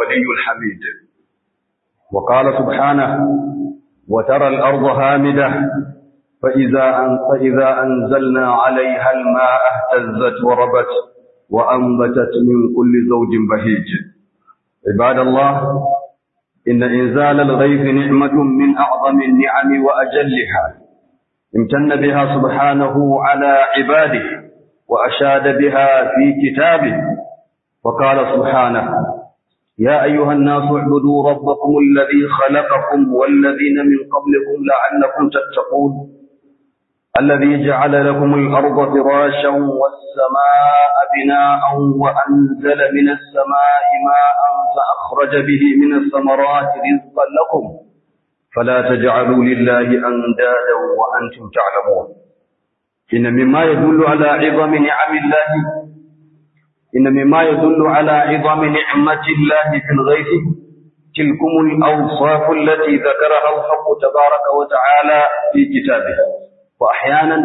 الولي الحميد وقال سبحانه وترى الأرض هامدة فإذا, أن فإذا أنزلنا عليها الماء اهتزت وربت وأنبتت من كل زوج بهيج عباد الله إن إنزال الغيث نعمة من أعظم النعم وأجلها امتن بها سبحانه على عباده وأشاد بها في كتابه وقال سبحانه يا أيها الناس اعبدوا ربكم الذي خلقكم والذين من قبلكم لعلكم تتقون الذي جعل لكم الأرض فراشا والسماء بناء وأنزل من السماء ماء فأخرج به من الثمرات رزقا لكم فلا تجعلوا لله أندادا وأنتم تعلمون إن مما يدل على عظم نعم الله إن مما يدل على عظم نعمة الله في الغيث تلكم الأوصاف التي ذكرها الحق تبارك وتعالى في كتابه وأحيانا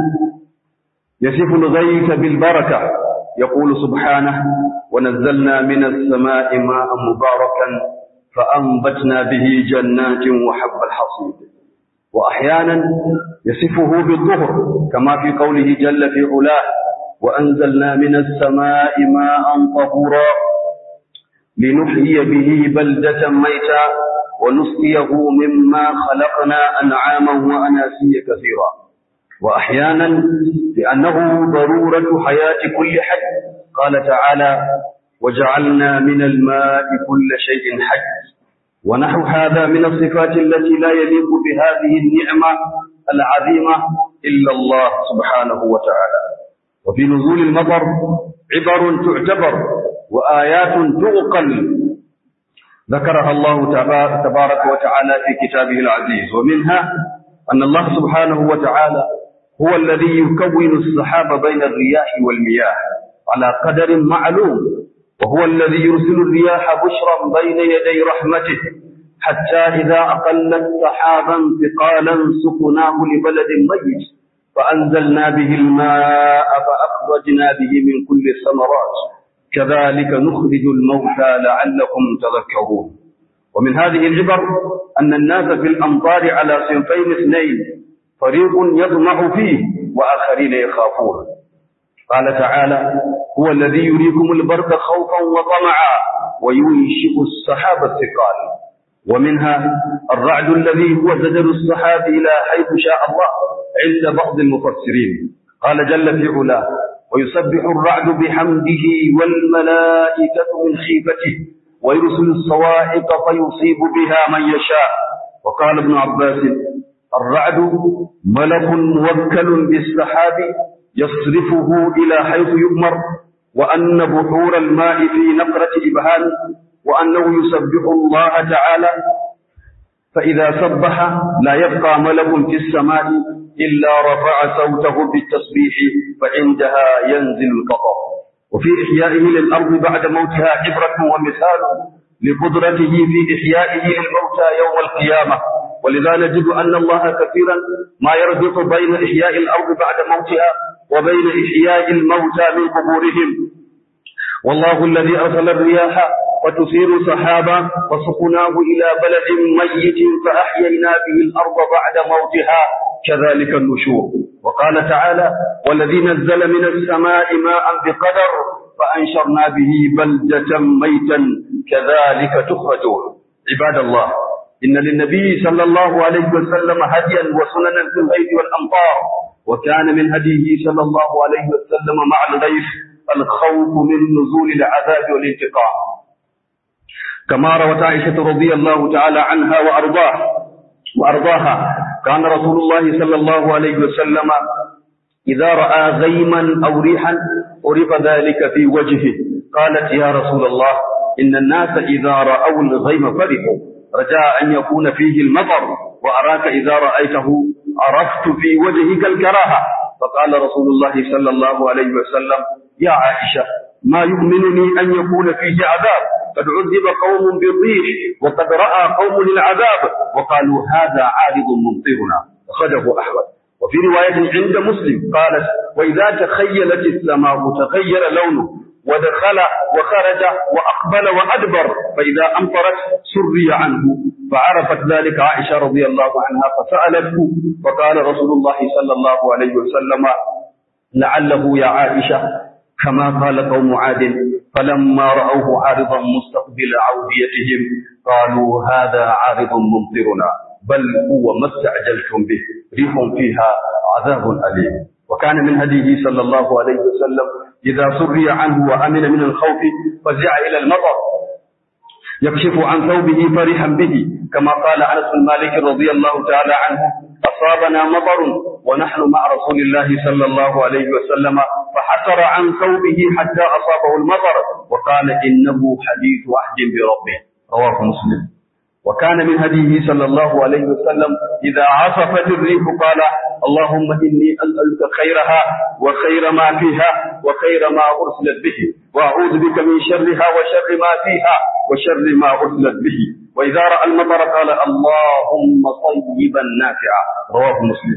يصف الغيث بالبركة يقول سبحانه ونزلنا من السماء ماء مباركا فأنبتنا به جنات وحب الحصيد وأحيانا يصفه بالظهر كما في قوله جل في علاه وأنزلنا من السماء ماء طهورا لنحيي به بلدة ميتا ونسقيه مما خلقنا أنعاما وأناسيا كثيرا وأحيانا لأنه ضرورة حياة كل حي قال تعالى وجعلنا من الماء كل شيء حي ونحو هذا من الصفات التي لا يليق بهذه النعمة العظيمة إلا الله سبحانه وتعالى وفي نزول المطر عبر تعتبر وآيات تعقل ذكرها الله تبارك وتعالى في كتابه العزيز ومنها أن الله سبحانه وتعالى هو الذي يكون السحاب بين الرياح والمياه على قدر معلوم وهو الذي يرسل الرياح بشرا بين يدي رحمته حتى إذا أقلت سحابا ثقالا سقناه لبلد ميت فأنزلنا به الماء فأخرجنا به من كل الثمرات كذلك نخرج الموتى لعلكم تذكرون ومن هذه العبر أن الناس في الأمطار على صنفين اثنين فريق يطمع فيه وآخرين يخافون قال تعالى هو الذي يريكم البرق خوفا وطمعا وينشئ السحاب الثقال ومنها الرعد الذي هو زجر السحاب إلى حيث شاء الله عند بعض المفسرين قال جل في علاه ويسبح الرعد بحمده والملائكة من خيفته ويرسل الصواعق فيصيب بها من يشاء وقال ابن عباس الرعد ملك موكل بالسحاب يصرفه إلى حيث يؤمر وأن بحور الماء في نقرة إبهام وأنه يسبح الله تعالى فإذا سبح لا يبقى ملك في السماء إلا رفع صوته بالتسبيح فعندها ينزل القطر وفي إحيائه للأرض بعد موتها عبرة ومثال لقدرته في إحيائه للموتى يوم القيامة ولذا نجد أن الله كثيرا ما يربط بين إحياء الأرض بعد موتها وبين إحياء الموتى من قبورهم والله الذي أرسل الرياح وتثير سحابا وسقناه إلى بلد ميت فأحيينا به الأرض بعد موتها كذلك النشور وقال تعالى والذي نزل من السماء ماء بقدر فأنشرنا به بلدة ميتا كذلك تخرجون عباد الله إن للنبي صلى الله عليه وسلم هديا وسننا في الغيث والأمطار وكان من هديه صلى الله عليه وسلم مع الغيث الخوف من نزول العذاب والانتقام كما روت عائشة رضي الله تعالى عنها وأرضاه وأرضاها كان رسول الله صلى الله عليه وسلم إذا رأى غيما أو ريحا عرف ذلك في وجهه قالت يا رسول الله إن الناس إذا رأوا الغيم فرحوا رجاء أن يكون فيه المطر وأراك إذا رأيته عرفت في وجهك الكراهة فقال رسول الله صلى الله عليه وسلم يا عائشة ما يؤمنني أن يكون فيه عذاب قد عذب قوم بالريح وقد رأى قوم العذاب وقالوا هذا عارض ممطرنا أخرجه أحمد وفي رواية عند مسلم قالت وإذا تخيلت السماء تغير لونه ودخل وخرج وأقبل وأدبر فإذا أمطرت سري عنه فعرفت ذلك عائشة رضي الله عنها فسألته فقال رسول الله صلى الله عليه وسلم لعله يا عائشة كما قال قوم عاد فلما رأوه عارضا مستقبل عوديتهم قالوا هذا عارض ممطرنا بل هو ما استعجلتم به ريح فيها عذاب أليم وكان من هديه صلى الله عليه وسلم إذا سري عنه وأمن من الخوف فزع إلى المطر يكشف عن ثوبه فرحا به كما قال أنس بن مالك رضي الله تعالى عنه أصابنا مطر ونحن مع رسول الله صلى الله عليه وسلم فحسر عن ثوبه حتى أصابه المطر وقال إنه حديث عهد بربه رواه مسلم وكان من هديه صلى الله عليه وسلم إذا عصفت الريح قال اللهم إني أسألك خيرها وخير ما فيها وخير ما أرسلت به وأعوذ بك من شرها وشر ما فيها وشر ما أرسلت به وإذا رأى المطر قال اللهم طيبا نافعا رواه مسلم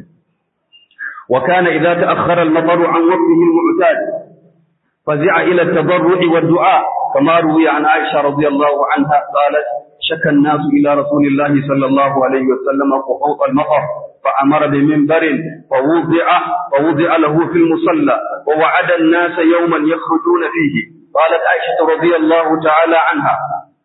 وكان إذا تأخر المطر عن وقته المعتاد فزع إلى التضرع والدعاء كما روي عن عائشة رضي الله عنها قالت شكى الناس إلى رسول الله صلى الله عليه وسلم قحوط المطر فأمر بمنبر فوضع فوضع له في المصلى ووعد الناس يوما يخرجون فيه قالت عائشة رضي الله تعالى عنها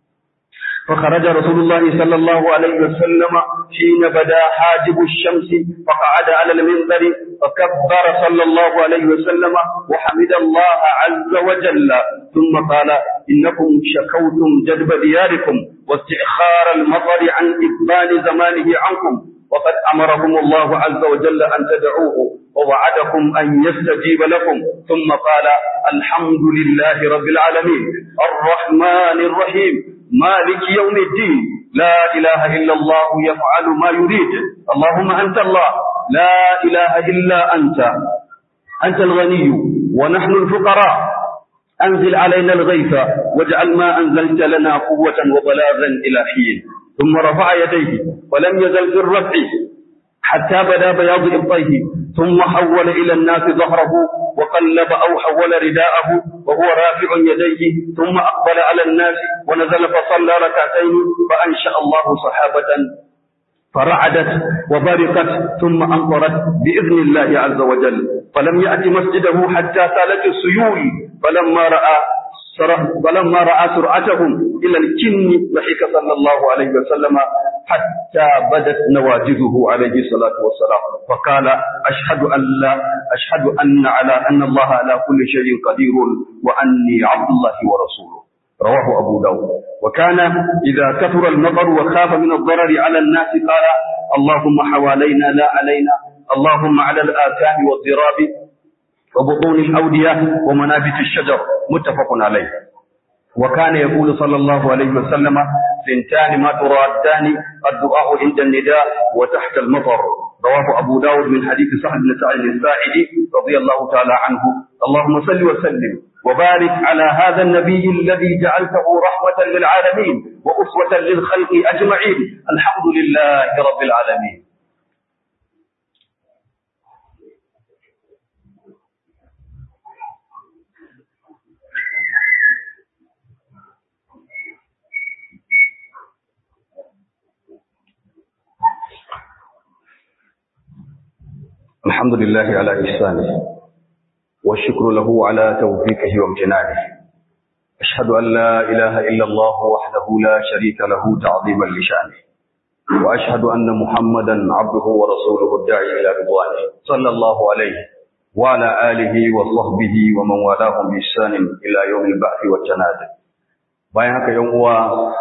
فخرج رسول الله صلى الله عليه وسلم حين بدا حاجب الشمس فقعد على المنبر فكبر صلى الله عليه وسلم وحمد الله عز وجل ثم قال إنكم شكوتم جدب دياركم واستئخار المطر عن إقبال زمانه عنكم وقد أمركم الله عز وجل أن تدعوه ووعدكم أن يستجيب لكم ثم قال الحمد لله رب العالمين الرحمن الرحيم مالك يوم الدين لا إله إلا الله يفعل ما يريد اللهم أنت الله لا إله إلا أنت أنت الغني ونحن الفقراء أنزل علينا الغيث واجعل ما أنزلت لنا قوة وبلاغا إلى حين ثم رفع يديه ولم يزل في الرفع حتى بدا بياض إبطيه ثم حول إلى الناس ظهره وقلب أو حول رداءه وهو رافع يديه ثم أقبل على الناس ونزل فصلى ركعتين فأنشأ الله صحابة فرعدت وبرقت ثم أمطرت بإذن الله عز وجل فلم يأت مسجده حتى سالت السيول فلما رأى فلما رأى سرعتهم إلى الكن ضحك صلى الله عليه وسلم حتى بدت نواجذه عليه الصلاة والسلام فقال أشهد أن لا أشهد أن على أن الله على كل شيء قدير وأني عبد الله ورسوله رواه أبو داود وكان إذا كثر المطر وخاف من الضرر على الناس قال اللهم حوالينا لا علينا اللهم على الآكام والضراب وبطون الأودية ومنابت الشجر متفق عليه وكان يقول صلى الله عليه وسلم سنتان ما ترادان الدعاء عند النداء وتحت المطر رواه أبو داود من حديث سعد بن سعد الساعدي رضي الله تعالى عنه اللهم صل وسلم وبارك على هذا النبي الذي جعلته رحمة للعالمين وأسوة للخلق أجمعين الحمد لله رب العالمين الحمد لله على إحسانه والشكر له على توفيقه وامتنانه أشهد أن لا إله إلا الله وحده لا شريك له تعظيما لشانه وأشهد أن محمدا عبده ورسوله الداعي إلى رضوانه صلى الله عليه وعلى آله وصحبه ومن والاهم بإحسان إلى يوم البعث والجناد bayan haka yan uwa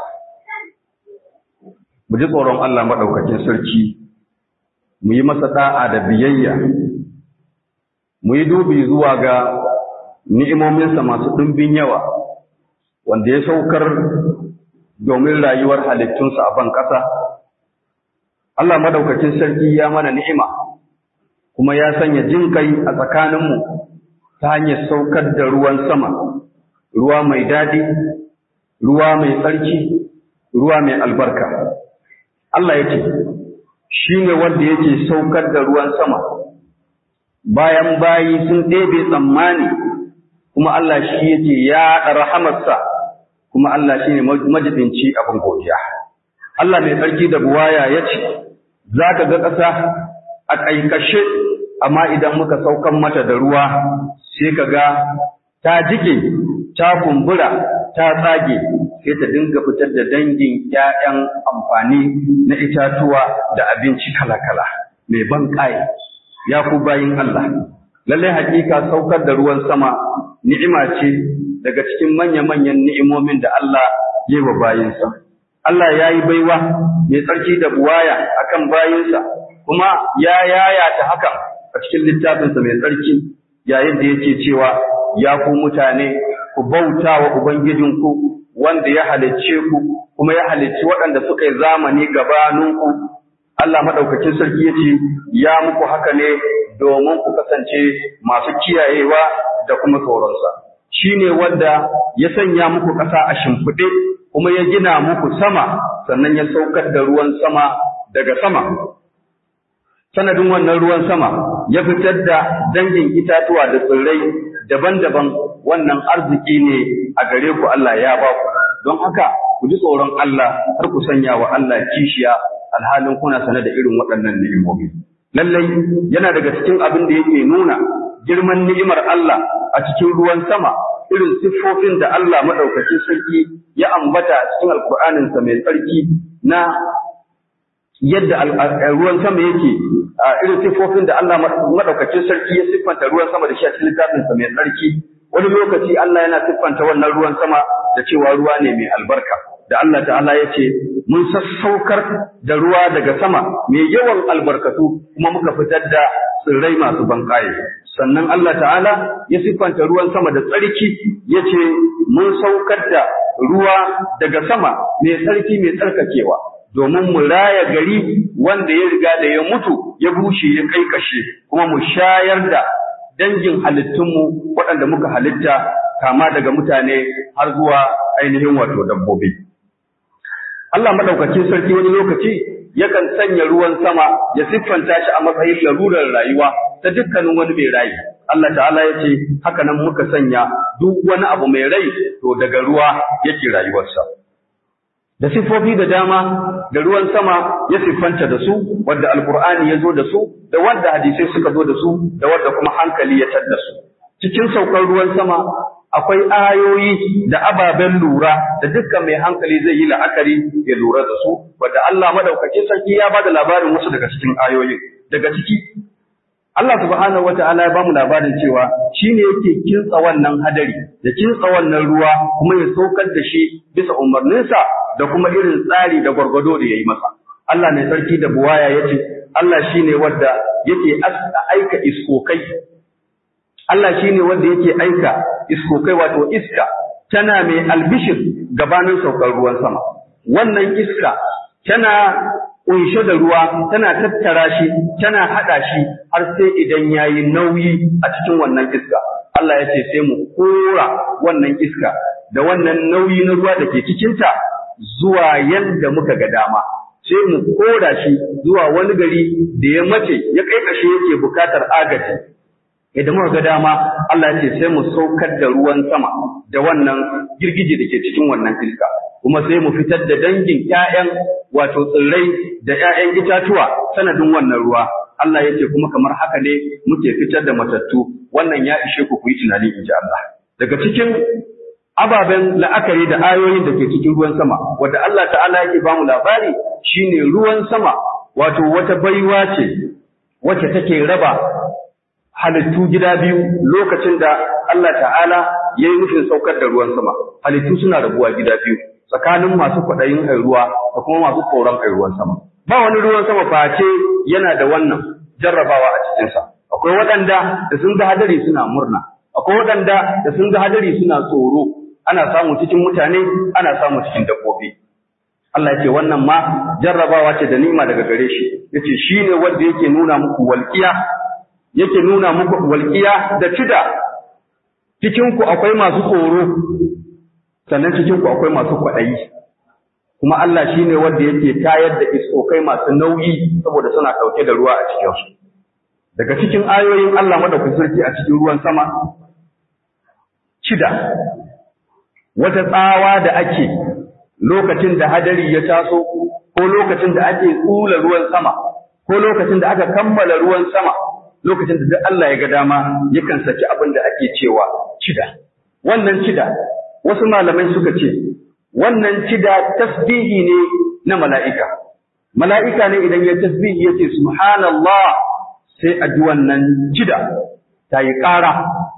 mu ji tsoron Allah madaukakin sarki mu yi masa da'a da biyayya mu yi dubi zuwa ga ni'imominsa masu ɗumbin yawa wanda ya saukar domin rayuwar halittunsa a ban ƙasa Allah madaukakin sarki ya mana ni'ima kuma ya sanya jin kai a tsakaninmu ta hanyar saukar da ruwan sama ruwa mai daɗi ruwa mai tsarki ruwa mai albarka Allah ya ce shi ne wanda yake saukar da ruwan sama bayan bayi sun ɗebe tsammani kuma Allah shi yake ya rahamarsa kuma Allah shine majidinci abin godiya Allah mai tsarki da buwaya yace zaka ga ƙasa a kaikashe amma idan muka saukan mata da ruwa sai ka ga ta jike ta kumbura ta tsage sai ta dinga fitar da dangin ƴaƴan amfani na itatuwa da abinci kala-kala mai ban ƙaye ya ku bayin Allah lallai hakika saukar da ruwan sama ni'ima ce daga cikin manya-manyan ni'imomin da Allah ya yi wa bayinsa Allah ya yi baiwa mai tsarki da buwaya akan bayinsa kuma ya yayata hakan a cikin littafinsa mai tsarki yayin da yake cewa ya ku mutane ku bauta wa Ubangijinku wanda ya halicce ku kuma ya halicci waɗanda suka yi zamani gabaninku Allah maɗaukacin sarki ya ce ya muku haka ne domin ku kasance masu kiyayewa da kuma tsoronsa shi ne wanda ya sanya muku ƙasa a shimfiɗe kuma ya gina muku sama sannan ya saukar da ruwan sama daga sama sanadin wannan ruwan sama ya fitar da dangin itatuwa da tsirrai daban-daban wannan arziki ne a gare ku Allah ya ba ku don haka ku ji tsoron Allah har ku sanya wa Allah kishiya alhalin kuna sane da irin waɗannan ni'imomi lallai yana daga cikin abin da yake nuna girman ni'imar Allah a cikin ruwan sama irin siffofin da Allah madaukakin sarki ya ambata a cikin alkur'aninsa mai tsarki na yadda ruwan sama yake irin siffofin da Allah madaukakin sarki ya siffanta ruwan sama da shi a cikin littafinsa mai tsarki wani lokaci Allah yana siffanta wannan ruwan sama da cewa ruwa ne mai albarka da Allah ta'ala ya ce mun sassaukar da ruwa daga sama mai yawan albarkatu kuma muka fitar da tsirrai masu banƙaye sannan Allah ta'ala ya siffanta ruwan sama da tsarki ya ce mun saukar da ruwa daga sama mai tsarki mai tsarkakewa domin mu raya gari wanda ya riga da ya mutu ya bushe ya kai kashe kuma mu shayar da dangin halittunmu waɗanda muka halitta kama daga mutane har zuwa ainihin wato dabbobi. Allah maɗaukakin sarki wani lokaci yakan sanya ruwan sama ya siffanta shi a matsayin larurar rayuwa ta dukkanin wani mai rai. Allah ta'ala ya ce haka nan muka sanya duk wani abu mai rai to daga ruwa yake rayuwarsa. da siffofi da dama da ruwan sama ya siffanta da su wadda alkur'ani ya zo da su da wadda hadisai suka zo da su da wadda kuma hankali ya tadda su cikin saukar ruwan sama akwai ayoyi da ababen lura da dukkan mai hankali zai yi la'akari ya lura da su wadda Allah madaukakin sarki ya bada labarin wasu daga cikin ayoyin daga ciki Allah subhanahu wata'ala ya bamu labarin cewa shine yake kintsa wannan hadari da kintsa wannan ruwa kuma ya saukar da shi bisa umarninsa da kuma irin tsari da gwargwado da yayi masa Allah ne sarki da buwaya yace Allah shine wanda yake aika iskokai Allah shine wanda yake aika iskokai wato iska tana mai albishir gabanin saukar ruwan sama wannan iska tana kunshe da ruwa tana tattara shi tana hada shi har sai idan yayi nauyi a cikin wannan iska Allah ya ce sai mu kora wannan iska da wannan nauyi na ruwa da ke cikinta zuwa yanda muka ga dama sai mu kora shi zuwa wani gari da ya mace ya kai kashe yake bukatar agaji idan muka ga dama Allah ya ce sai mu saukar da ruwan sama da wannan girgije da ke cikin wannan iska kuma sai mu fitar da dangin ƴaƴan wato tsirrai da ƴaƴan itatuwa sanadin wannan ruwa Allah ya ce kuma kamar haka ne muke fitar da matattu wannan ya ishe ku ku yi tunani in ji Allah daga cikin ababen la'akari da ayoyin da ke cikin ruwan sama wanda Allah ta'ala yake bamu labari shine ruwan sama wato wata baiwa ce wacce take raba halittu gida biyu lokacin da Allah ta'ala ya yi nufin saukar da ruwan sama halittu suna rabuwa gida biyu tsakanin masu kwaɗayin ruwa da kuma masu tsoron ruwan sama ba wani ruwan sama face yana da wannan jarrabawa a cikinsa akwai waɗanda da sun ga hadari suna murna akwai waɗanda da sun ga hadari suna tsoro ana samu cikin mutane ana samu cikin dabbobi Allah yake wannan ma jarrabawa ce da ni'ima daga gare shi yace shine wanda yake nuna muku walqiya yake nuna muku walqiya da tida cikin ku akwai masu tsoro sannan cikin ku akwai masu kwaɗayi kuma Allah shine wanda yake tayar da iskokai masu nauyi saboda suna ɗauke da ruwa a cikin su daga cikin ayoyin Allah madaukakin sarki a cikin ruwan sama cida wata tsawa da ake lokacin da hadari ya taso ko lokacin da ake tsula ruwan sama ko lokacin da aka kammala ruwan sama lokacin da duk Allah ya ga dama yakan saki abin da ake cewa cida wannan cida wasu malamai suka ce wannan cida tasbihi ne na mala'ika mala'ika ne idan ya tasbihi yace subhanallah sai a ji wannan cida ta yi ƙara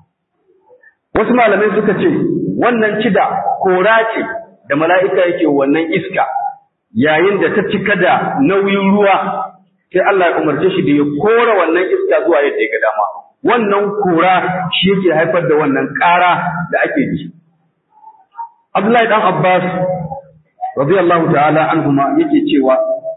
wasu malamai suka ce wannan cida kora ce da mala'ika yake wannan iska yayin da ta cika da nauyin ruwa sai Allah ya umarce shi da ya kora wannan iska zuwa yadda ya ga dama wannan kora shi yake haifar da wannan ƙara da ake ji Abdullahi dan Abbas radiyallahu ta'ala anhuma yake cewa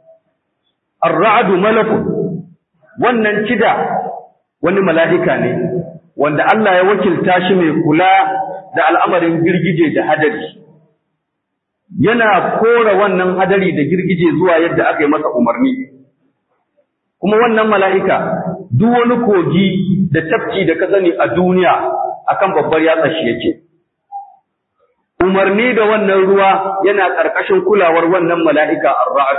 ar-ra'du malakun wannan cida wani mala'ika ne wanda Allah ya wakilta shi mai kula da al'amarin girgije da hadari yana kora wannan hadari da girgije zuwa yadda aka yi masa umarni kuma wannan mala'ika duk wani kogi da tafki da ka sani a duniya akan babbar yatsa shi yake umarni da wannan ruwa yana ƙarƙashin kulawar wannan mala'ika ar-ra'd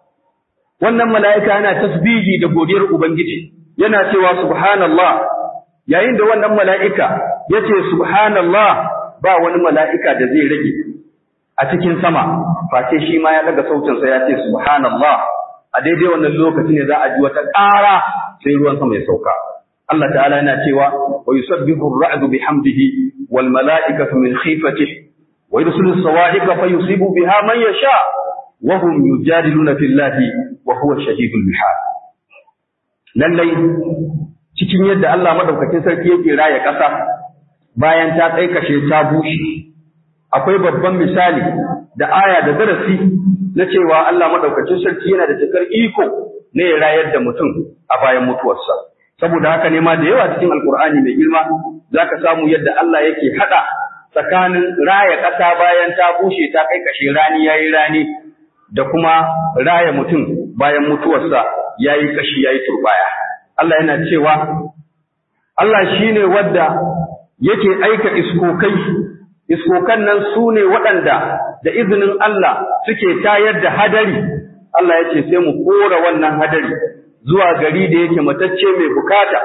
wannan mala'ika yana tasbihi da godiyar ubangiji yana cewa subhanallah yayin da wannan mala'ika yace subhanallah ba wani mala'ika da zai rage a cikin sama face shi ma ya daga sautinsa ya ce subhanallah a daidai wannan lokaci ne za a ji wata ƙara sai ruwan sama ya sauka Allah ta'ala yana cewa wa yusabbihu ar-ra'du bihamdihi wal mala'ikatu min khifatihi wa yursilu as-sawa'iqa fayusibu biha man yasha wa hum yujadiluna fillahi wa huwa shahidul bihar lallai cikin yadda Allah madaukakin sarki yake raya ƙasa bayan ta tsaikashe ta bushe akwai babban misali da aya da darasi na cewa Allah madaukakin sarki yana da cikar iko ne ya rayar da mutum a bayan mutuwarsa saboda haka ne ma da yawa cikin alkur'ani mai girma zaka samu yadda Allah yake hada tsakanin raya ƙasa bayan ta bushe ta kai kashe rani yayi rani da kuma raya mutum bayan mutuwarsa yayi kashi yayi turbaya Allah yana cewa Allah shine wanda yake aika iskokai iskokan nan su ne waɗanda da izinin Allah suke tayar da hadari Allah ya ce sai mu kora wannan hadari zuwa gari da yake matacce mai bukata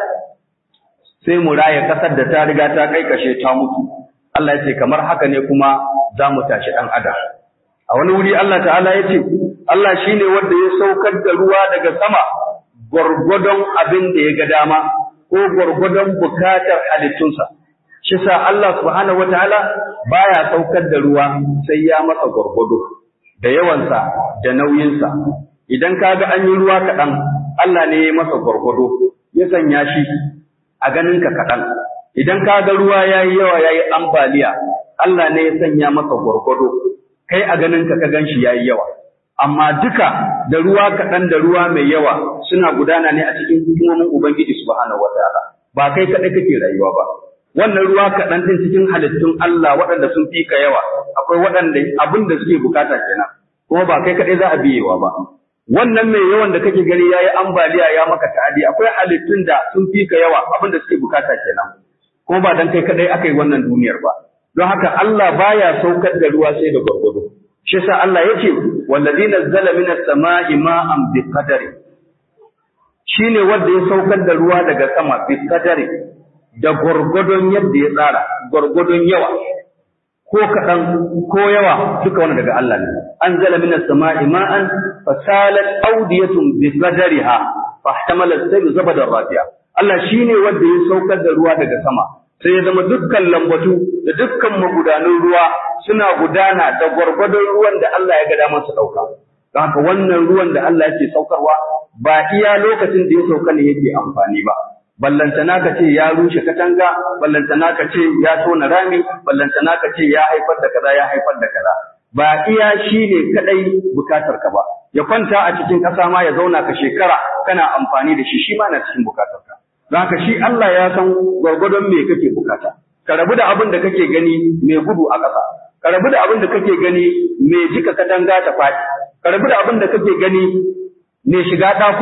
sai mu raya ƙasar da ta riga ta kai kashe ta mutu Allah ya ce kamar haka ne kuma za mu tashi ɗan adam a wani wuri Allah ta'ala ya ce Allah shine wanda ya saukar da ruwa daga sama gwargwadon abin da ya ga dama ko gwargwadon bukatar halittunsa shi sa Allah subhanahu wataala baya saukar da ruwa sai ya masa gwargwado da yawansa da nauyinsa idan ka ga an yi ruwa kaɗan Allah ne ya masa gwargwado ya sanya shi a ganinka kaɗan idan ka ga ruwa ya yi yawa ya yi ambaliya Allah ne ya sanya masa gwargwado kai a ganinka ka gan shi ya yi yawa amma duka da ruwa kaɗan da ruwa mai yawa suna gudana ne a cikin hikimomin Ubangiji subhanahu wataala ba kai kaɗai kake rayuwa ba wannan ruwa kaɗan ɗin cikin halittun Allah waɗanda sun fi ka yawa akwai waɗanda abin da suke bukata kenan kuma ba kai kaɗai za a biyewa ba wannan mai yawan da kake gani yayi ambaliya ya maka ta'adi akwai halittun da sun fi ka yawa abin da suke bukata kenan kuma ba dan kai kaɗai aka yi wannan duniyar ba don haka Allah baya saukar da ruwa sai da gwargwado shi yasa Allah yace wallazi nazzala minas sama'i ma'an biqadari shine wanda ya saukar da ruwa daga sama biqadari da gwargwadon yadda ya tsara gwargwadon yawa ko kaɗan ko yawa duka wani daga Allah ne an zala min as-sama'i ma'an fasalat awdiyatun bi qadariha fahtamala as-sayl zabadan rafiya Allah shine wanda ya saukar da ruwa daga sama sai ya zama dukkan lambatu da dukkan magudanun ruwa suna gudana da gwargwadon ruwan da Allah ya ga damar su dauka don haka wannan ruwan da Allah yake saukarwa ba iya lokacin da ya sauka ne yake amfani ba ballantana ka ce ya rushe katanga ballantana ka ce ya tona rami ballantana ka ce ya haifar da kaza ya haifar da kaza ba iya shi ne kadai bukatar ka ba ya kwanta a cikin ƙasa ma ya zauna ka shekara kana amfani da shi shi ma na cikin bukatar ka haka shi Allah ya san gwargwadon me kake bukata ka rabu da abin da kake gani mai gudu a ƙasa ka rabu da abin da kake gani mai jika katanga ta faɗi ka rabu da abin da kake gani mai shiga ɗakuna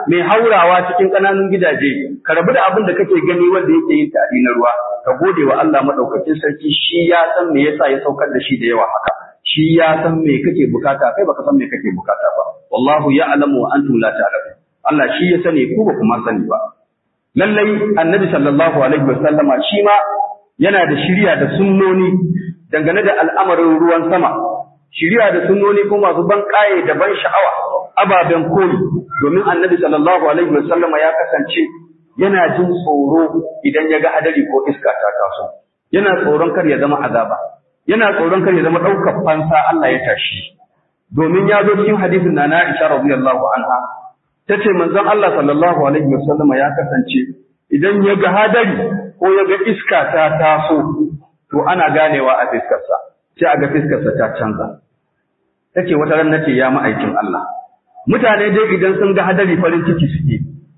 mai haurawa cikin ƙananun gidaje ka rabu da abin da kake gani wanda yake yin tari na ruwa ka gode wa Allah madaukakin sarki shi ya san me yasa ya saukar da shi da yawa haka shi ya san me kake bukata kai baka san me kake bukata ba wallahu ya'lamu wa antum la ta'lamun Allah shi ya sani ku ba kuma sani ba lallai annabi sallallahu alaihi wasallama shi ma yana da shiriya da sunnoni dangane da al'amarin ruwan sama shiriya da sunnoni ko masu ban kaye da ban sha'awa ababen koyi domin annabi sallallahu alaihi wasallama ya kasance yana jin tsoro idan ya ga hadari ko iska ta taso yana tsoron kar ya zama azaba yana tsoron kar ya zama ɗaukar fansa Allah ya tashi domin ya zo cikin hadisin na Aisha radiyallahu anha tace manzon Allah sallallahu alaihi wasallama ya kasance idan ya ga hadari ko ya ga iska ta taso to ana ganewa a fiskarsa sai a ga fiskarsa ta canza tace wata ran nace ya ma'aikin Allah mutane dai idan sun ga hadari farin ciki suke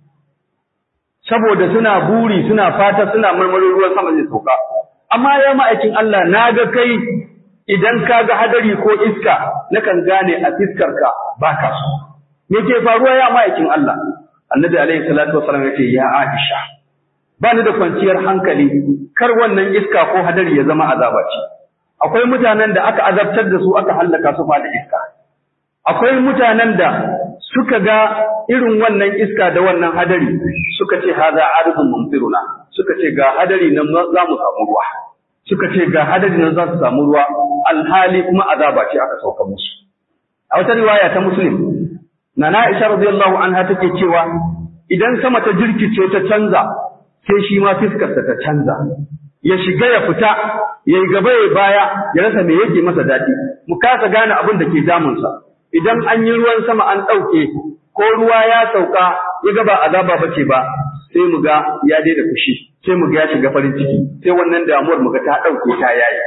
saboda suna buri suna fata suna marmarin ruwan sama zai sauka amma ya ma'aikin Allah na ga kai idan ka ga hadari ko iska nakan gane a fiskarka ba ka so me ke faruwa ya ma'aikin Allah annabi alaihi salatu wasallam yace ya Aisha ba ni da kwanciyar hankali kar wannan iska ko hadari ya zama azaba ce akwai mutanen da aka azabtar da su aka hallaka su fa da iska akwai mutanen da suka ga irin wannan iska da wannan hadari suka ce haza arzun mumtiruna suka ce ga hadari nan za mu samu ruwa suka ce ga hadari nan za su samu ruwa alhali kuma azaba ce aka sauka musu a wata riwaya ta muslim nana Aisha radiyallahu anha take cewa idan sama ta jirkice ta canza sai shi ma fiskarsa ta canza ya shiga ya fita ya yi gaba ya baya ya rasa me yake masa daɗi mu kasa gane abin da ke damunsa idan an yi ruwan sama an ɗauke ko ruwa ya sauka ya ga ba azaba ba ce ba sai mu ga ya daina fushi sai mu ga ya shiga farin ciki sai wannan damuwar mu ga ta ɗauke ta yayi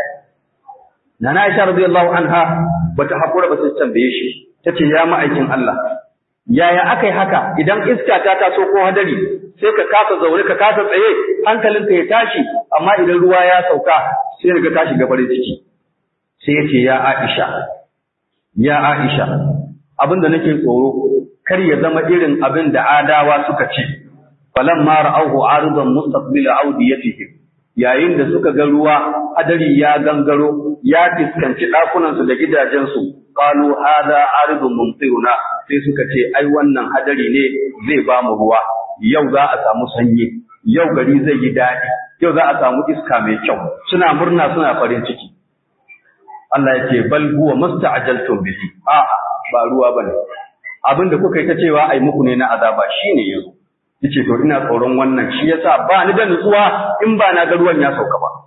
Nana Aisha radiyallahu anha bata hakura ba sai tambaye shi tace ya ma'aikin Allah yaya akai haka idan iska ta taso ko hadari sai ka kasa zaune ka kasa tsaye hankalinka ya tashi amma idan ruwa ya sauka sai ka tashi ga farin ciki sai ya ce ya Aisha ya Aisha abinda nake tsoro kar ya zama irin abin da adawa suka ce falamma ra'awhu aridan mustaqbil awdiyatihim yayin da suka ga ruwa hadari ya gangaro ya fiskanci ɗakunansu da gidajensu qalu hadha aridun mumtiruna sai suka ce ai wannan hadari ne zai ba mu ruwa yau za a samu sanyi yau gari zai yi daɗi yau za a samu iska mai kyau suna murna suna farin ciki Allah ya ce bal huwa masta'jaltum bihi a ba ruwa bane abinda kuka yi ta cewa ai muku ne na azaba shine yazo yace to ina tsoron wannan shi yasa ba ni da nutsuwa in ba na ga ruwan ya sauka ba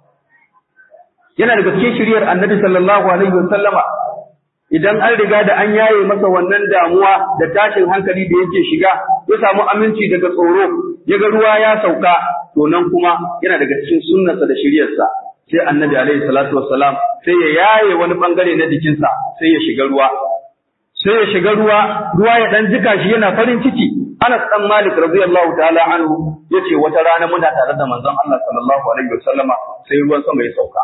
yana daga cikin shiriyar annabi sallallahu alaihi wasallama idan an riga da an yaye masa wannan damuwa da tashin hankali da yake shiga ya samu aminci daga tsoro ya ga ruwa ya sauka to nan kuma yana daga cikin sunnarsa da shiriyarsa sai annabi alaihi salatu wassalam sai ya yaye wani bangare na jikinsa sai ya shiga ruwa sai ya shiga ruwa ruwa ya dan jika shi yana farin ciki Anas dan Malik radiyallahu ta'ala anhu yace wata rana muna tare da manzon Allah sallallahu alaihi wasallama sai ruwan sama ya sauka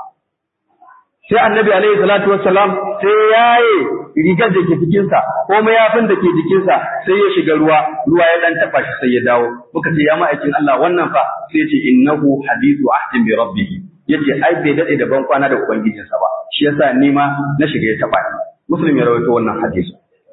sai annabi alaihi salatu wassalam sai yaye rigar da ke jikinsa ko mayafin da ke jikinsa sai ya shiga ruwa ruwa ya dan taba shi sai ya dawo muka ce ya ma'aikin Allah wannan fa sai ya ce innahu hadithu ahdin bi rabbih yace ai bai dade da ban kwana da ubangijinsa ba shi yasa ni ma na shiga ya taba ni muslim ya rawaito wannan hadisi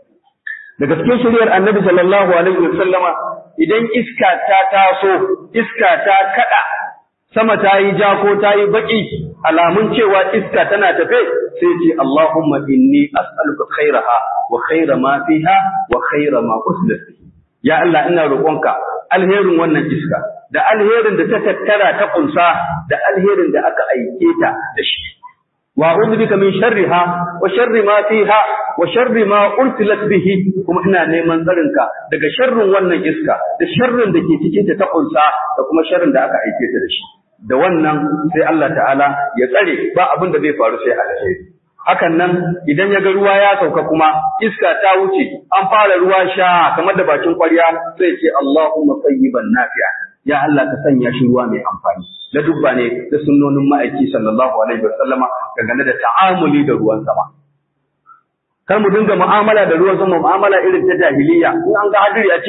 daga cikin shari'ar annabi sallallahu alaihi wasallama idan iska ta taso iska ta kada sama ta yi ja ko ta yi baki alamun cewa iska tana tafe sai ce Allahumma inni as'aluka khairaha wa khaira ma fiha wa khaira ma uslat ya Allah ina roƙonka alherin wannan iska da alherin da ta tattara ta kunsa da alherin da aka aike ta da shi wa a'udhu bika min sharriha wa sharri ma fiha wa sharri ma ursilat bihi kuma ina neman tsarinka daga sharrin wannan iska da sharrin da ke cikin ta ta kunsa da kuma sharrin da aka aike ta da shi da wannan sai Allah ta'ala ya tsare ba abin da zai faru sai alheri hakan nan idan ya ga ruwa ya sauka kuma iska ta wuce an fara ruwa sha kamar da bakin kwarya sai ce Allahumma tayyiban nafi'a ya Allah ka sanya shi ruwa mai amfani da dubba ne da sunnonin ma'aiki sallallahu alaihi wasallama dangane da ta'amuli da ruwan sama kar mu dinga mu'amala da ruwan sama mu'amala irin ta jahiliya in an ga hadiri a ce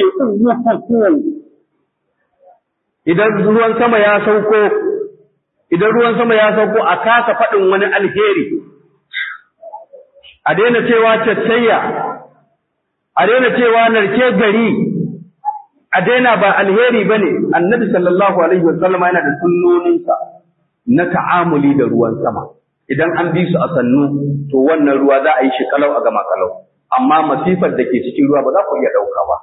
idan ruwan sama ya sauko idan ruwan sama ya sauko a kasa faɗin wani alheri a daina cewa caccayya a daina cewa narke gari a daina ba alheri ba ne annabi sallallahu alaihi wasallam yana da sunnoninsa na ta'amuli da ruwan sama idan an bi su a sannu to wannan ruwa za a yi shi kalau a gama kalau amma masifar da ke cikin ruwa ba za ku iya ɗauka ba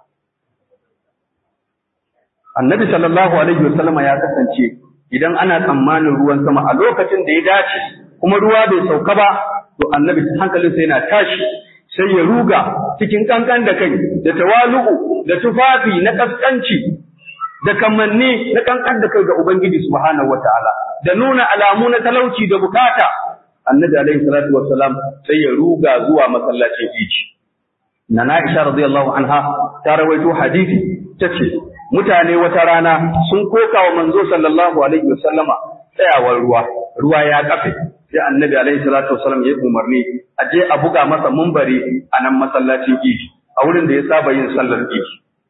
annabi sallallahu alaihi wasallam ya kasance idan ana tsammanin ruwan sama a lokacin da ya dace kuma ruwa bai sauka ba to annabi hankalinsa yana tashi sai ya ruga cikin kankan da kai da tawalu'u da tufafi na kaskanci da kamanni na kankan da kai ga ubangiji subhanahu wataala da nuna alamu na talauci da bukata annabi alaihi salatu wassalam sai ya ruga zuwa masallacin iji nana Aisha radiyallahu anha ta rawaito hadisi tace mutane wata rana sun koka wa manzo sallallahu alaihi wasallama tsayawar ruwa ruwa ya kafe sai annabi alaihi salatu wasallam ya umarni a je a buga masa mumbari a nan masallacin idi a wurin da ya saba yin sallar idi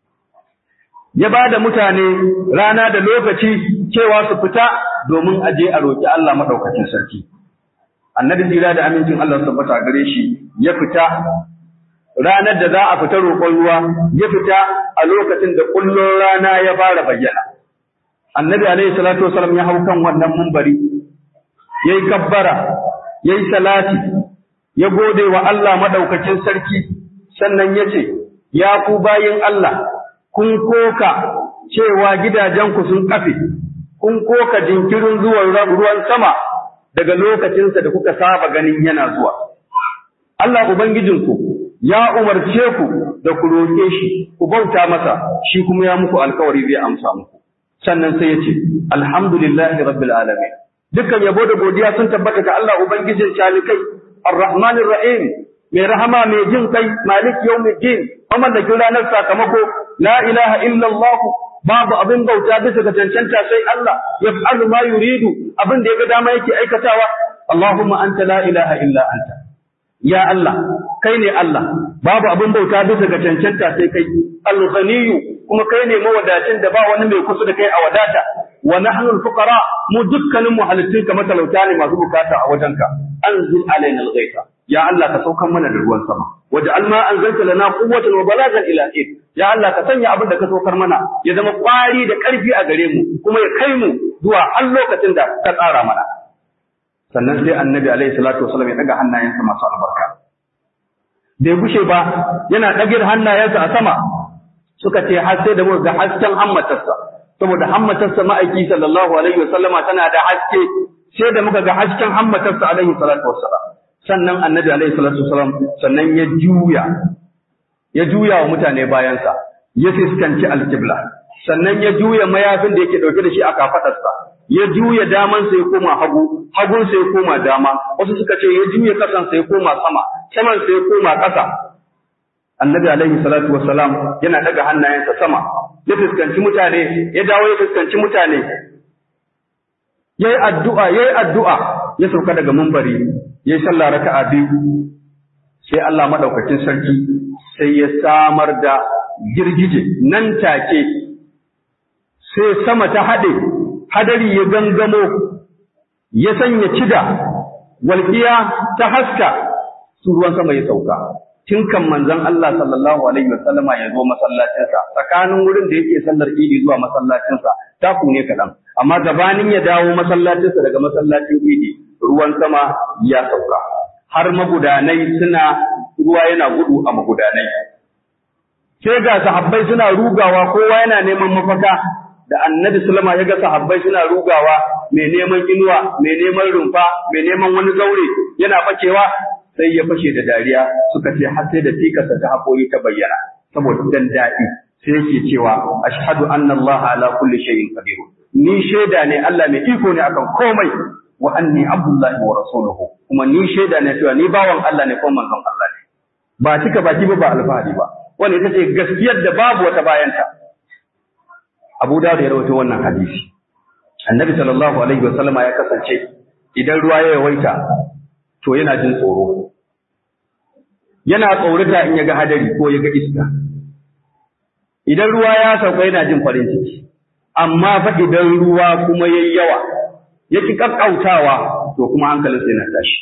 ya ba da mutane rana da lokaci cewa su fita domin a je a roƙi Allah maɗaukacin sarki annabi tsira da amincin Allah su tabbata gare shi ya fita ranar da za a fita roƙon ruwa ya fita a lokacin da kullun rana ya fara bayyana annabi alaihi salatu wasallam ya hau kan wannan mumbari yayi kabbara yayi salati ya gode wa Allah madaukakin sarki sannan yace ya ku bayin Allah kun koka cewa gidajenku sun kafe kun koka jinkirin zuwan ruwan sama daga lokacinsa da kuka saba ganin yana zuwa Allah ubangijinku ya umarce ku da ku roƙe shi ku bauta masa shi kuma ya muku alkawari zai amsa muku sannan sai ya ce alhamdulillahi rabbil alamin dukkan yabo da godiya sun tabbata ga Allah ubangijin shalikai arrahmanir rahim mai rahama mai jin kai malik yawmiddin mamallakin ranar sakamako la ilaha illallah babu abin bauta bisa ga cancanta sai Allah yaf'alu ma yuridu abin da yaga dama yake aikatawa Allahumma anta la ilaha illa anta ya Allah kai ne Allah babu abin bauta bisa ga cancanta sai kai al-ghaniyyu kuma kai ne mawadacin da ba wani mai kusa da kai a wadata wa nahnu al-fuqara mu dukkanin mu halittun ka matalauta ne masu bukata a wajenka anzil alaina al-ghaytha ya Allah ka saukan mana da ruwan sama waj'al ma anzalta lana quwwatan wa balagan ila id ya Allah ka sanya abin da ka saukar mana ya zama kwari da karfi a gare mu kuma ya kai mu zuwa har lokacin da ka tsara mana sannan sai annabi alaihi salatu wasallam ya daga hannayensa masu albarka bai gushe ba yana ɗagir hannayensa a sama suka ce har sai da muka ga hasken hammatarsa saboda hammatarsa ma'aiki sallallahu alaihi wasallama tana da haske sai da muka ga hasken hammatarsa alaihi salatu wassalam sannan annabi alaihi salatu wassalam sannan ya juya ya juya wa mutane bayansa ya fiskanci alkibla sannan ya juya mayafin da yake dauke da shi a kafadarsa ya juya damansa ya koma hagu hagunsa ya koma dama wasu suka ce ya juya kasansa ya koma sama samansa ya koma ƙasa annabi alaihi salatu wassalam yana daga hannayensa sama ya fuskanci mutane ya dawo ya fuskanci mutane yayi addu'a yayi addu'a ya sauka daga mumbari yayi sallah raka'a biyu sai Allah madaukakin sarki sai ya samar da girgije nan take sai sama ta hade hadari ya gangamo ya sanya cida walƙiya ta haska su ruwan sama ya sauka tun kan manzon Allah sallallahu alaihi wa sallama ya zo masallacinsa tsakanin wurin da yake sallar idi zuwa masallacinsa taku ne kaɗan amma gabanin ya dawo masallacinsa daga masallacin idi ruwan sama ya sauka har magudanai suna ruwa yana gudu a magudanai sai ga sahabbai suna rugawa kowa yana neman mafaka da annabi sallama ya ga sahabbai suna rugawa mai neman inuwa mai neman rumfa mai neman wani zaure yana fakewa sai ya fashe da dariya suka ce har sai da tikarsa ta haƙori ta bayyana saboda dan daɗi sai yake cewa ashhadu anna allaha ala kulli shay'in qadir ni shaida ne Allah mai iko ne akan komai wa anni abdullahi wa rasuluhu kuma ni shaida ne cewa ni bawan Allah ne ko manzon Allah ne ba cika baki ba ba alfahari ba wannan ita ce gaskiyar da babu wata bayanta Abu Dawud ya rawaito wannan hadisi Annabi sallallahu alaihi wasallama ya kasance idan ruwa ya yawaita to yana jin tsoro yana tsorata in ya ga hadari ko ya ga iska idan ruwa ya sauka yana jin farin ciki amma fa idan ruwa kuma yayi yawa yake kakkautawa to kuma hankalinsa yana tashi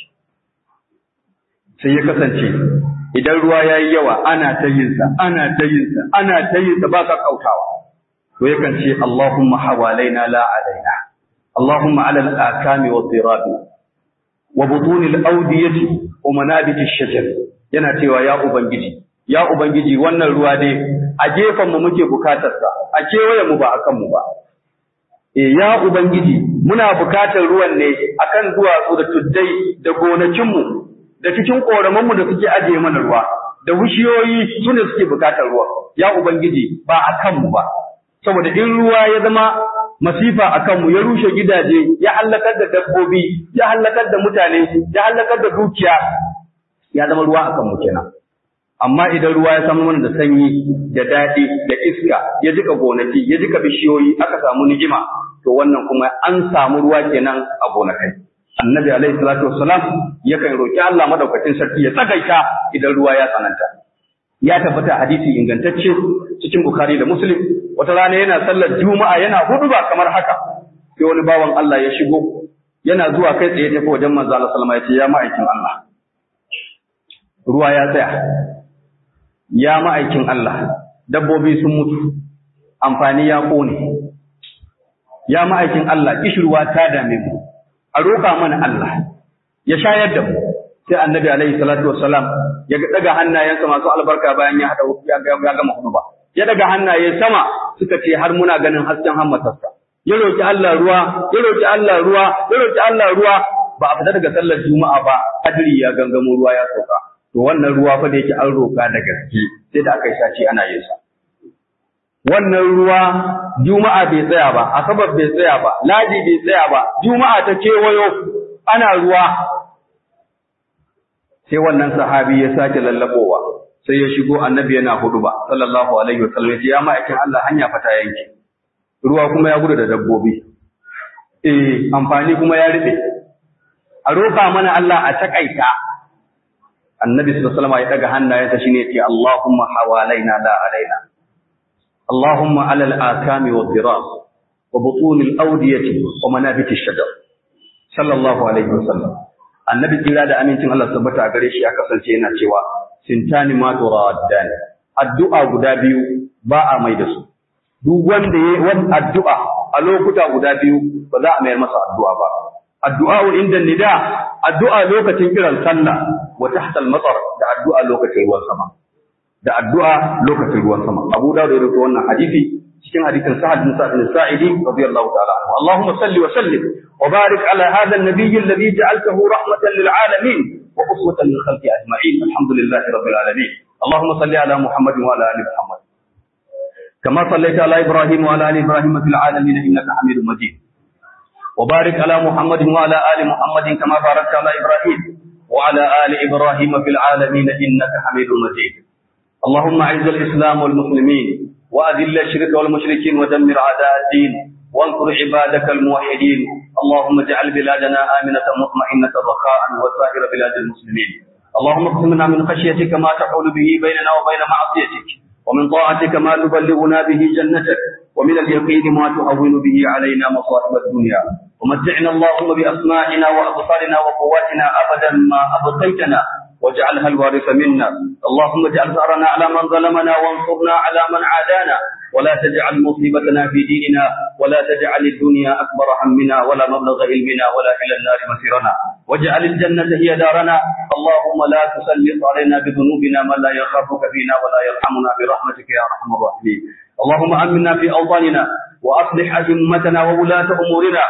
sai ya kasance idan ruwa yayi yawa ana ta yin sa ana ta yin sa ana ta yin sa ba kakkautawa to yakan ce Allahumma hawalaina la alaina Allahumma ala al-akami wa dhirabi wa butun al-awdiyati wa manabit ash-shajar yana cewa ya ubangiji ya ubangiji wannan ruwa dai a gefen mu muke bukatar sa a kewaye mu ba akan mu ba eh ya ubangiji muna bukatar ruwan ne akan duwatsu da tuddai da gonakin mu da cikin koraman mu da suke ajiye mana ruwa da wushiyoyi sune suke bukatar ruwa ya ubangiji ba akan mu ba saboda in ruwa ya zama masifa a kanmu ya rushe gidaje ya hallakar da dabbobi ya hallakar da mutane ya hallakar da dukiya ya zama ruwa a kanmu kenan amma idan ruwa ya samu mana da sanyi da daɗi da iska ya jika gonaki ya jika bishiyoyi aka samu ni'ima to wannan kuma an samu ruwa kenan a gonakai annabi alaihi salatu wassalam yakan roki Allah madaukakin sarki ya tsagaita idan ruwa ya tsananta ya tabbata hadisi ingantacce cikin bukhari da muslim wata rana yana sallar juma'a yana huduba kamar haka sai wani bawan Allah ya shigo yana zuwa kai tsaye tafi wajen manzo Allah sallama ya ce ya ma'aikin Allah ruwa ya tsaya ya ma'aikin Allah dabbobi sun mutu amfani ya kone ya ma'aikin Allah kishirwa ta dame mu a roƙa mana Allah ya shayar da mu sai annabi alaihi salatu wassalam ya daga hannayensa masu albarka bayan ya hada ya gama huduba ya daga hannaye sama suka ce har muna ganin hasken hammatarsa ya roki Allah ruwa ya roki Allah ruwa ya roki Allah ruwa ba a fita daga sallar juma'a ba hadiri ya gangamo ruwa ya sauka to wannan ruwa fa da yake an roka da gaske sai da aka yi sace ana yin sa wannan ruwa juma'a bai tsaya ba asabar bai tsaya ba ladi bai tsaya ba juma'a ta kewayo ana ruwa sai wannan sahabi ya sake lallabowa sai ya shigo annabi yana huduba sallallahu alaihi wasallam ya ma'aikin Allah hanya fata yanke ruwa kuma ya gudu da dabbobi eh amfani kuma ya rufe a roƙa mana Allah a takaita annabi sallallahu alaihi wasallam ya daga hannayensa shine ya ce Allahumma hawalaina la alaina Allahumma ala al-akami wa dhirar wa butun al-awdiyati wa manabit ash-shajar sallallahu alaihi wasallam annabi kira da amincin Allah tabbata a gare shi ya kasance yana cewa sintani ma turaddan addu'a guda biyu ba a mai da su duk wanda yayi wani addu'a a lokuta guda biyu ba za a mayar masa addu'a ba addu'a inda nida addu'a lokacin kiran sallah wa tahta al-matar da addu'a lokacin ruwan sama da addu'a lokacin ruwan sama Abu Dawud ya rawaito wannan hadisi cikin hadisin Sa'ad bin Sa'id al-Sa'idi radiyallahu ta'ala anhu Allahumma salli wa sallim wa barik ala hadha an-nabiy alladhi ja'altahu rahmatan lil alamin wa uswatan lil khalqi ajma'in alhamdulillahi rabbil alamin Allahumma salli ala Muhammad wa ala ali Muhammad كما صليت على إبراهيم وعلى آل إبراهيم في العالمين إنك حميد مجيد وبارك على محمد وعلى آل محمد كما باركت على إبراهيم وعلى آل إبراهيم في العالمين إنك حميد مجيد اللهم أعز الإسلام والمسلمين وأذل الشرك والمشركين ودمر أعداء الدين وانصر عبادك الموحدين اللهم اجعل بلادنا آمنة مطمئنة رخاء وسائر بلاد المسلمين اللهم اقسم لنا من خشيتك ما تحول به بيننا وبين معصيتك ومن طاعتك ما تبلغنا به جنتك ومن اليقين ما تهون به علينا مصائب الدنيا ومتعنا اللهم بأسماعنا وأبصارنا وقواتنا أبدا ما أبقيتنا واجعلها الوارث منا اللهم اجعل ثأرنا على من ظلمنا وانصرنا على من عادانا ولا تجعل مصيبتنا في ديننا ولا تجعل الدنيا أكبر همنا ولا مبلغ علمنا ولا إلى النار مسيرنا واجعل الجنة هي دارنا اللهم لا تسلط علينا بذنوبنا من لا يخافك فينا ولا يرحمنا برحمتك يا أرحم الراحمين اللهم أمنا في أوطاننا وأصلح أئمتنا وولاة أمورنا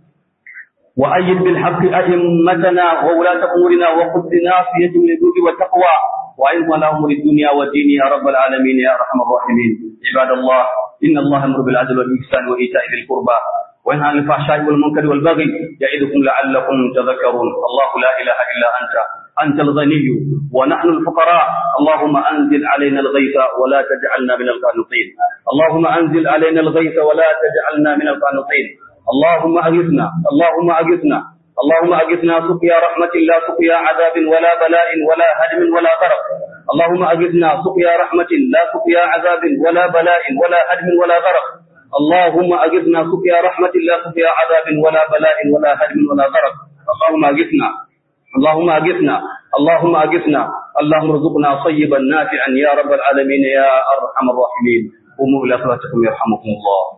وأيد بالحق أئمتنا وولاة أمورنا وخذ بناصيتهم للجود والتقوى وأعظم لهم الدنيا والدين يا رب العالمين يا أرحم الراحمين عباد الله إن الله يأمر بالعدل والإحسان وإيتاء ذي القربى وينهى عن الفحشاء والمنكر والبغي يعظكم لعلكم تذكرون الله لا إله إلا أنت أنت الغني ونحن الفقراء اللهم أنزل علينا الغيث ولا تجعلنا من القانطين اللهم أنزل علينا الغيث ولا تجعلنا من القانطين اللهم أغثنا اللهم أغثنا اللهم أغثنا سقيا رحمة لا سقيا عذاب ولا بلاء ولا هدم ولا غرق اللهم أغثنا سقيا رحمة لا سقيا عذاب ولا بلاء ولا هدم ولا غرق اللهم أغثنا سقيا رحمة لا سقيا عذاب ولا بلاء ولا هدم ولا غرق اللهم أغثنا اللهم أغثنا اللهم أغثنا اللهم ارزقنا طيبا نافعا يا رب العالمين يا أرحم الراحمين قوموا إلى صلاتكم يرحمكم الله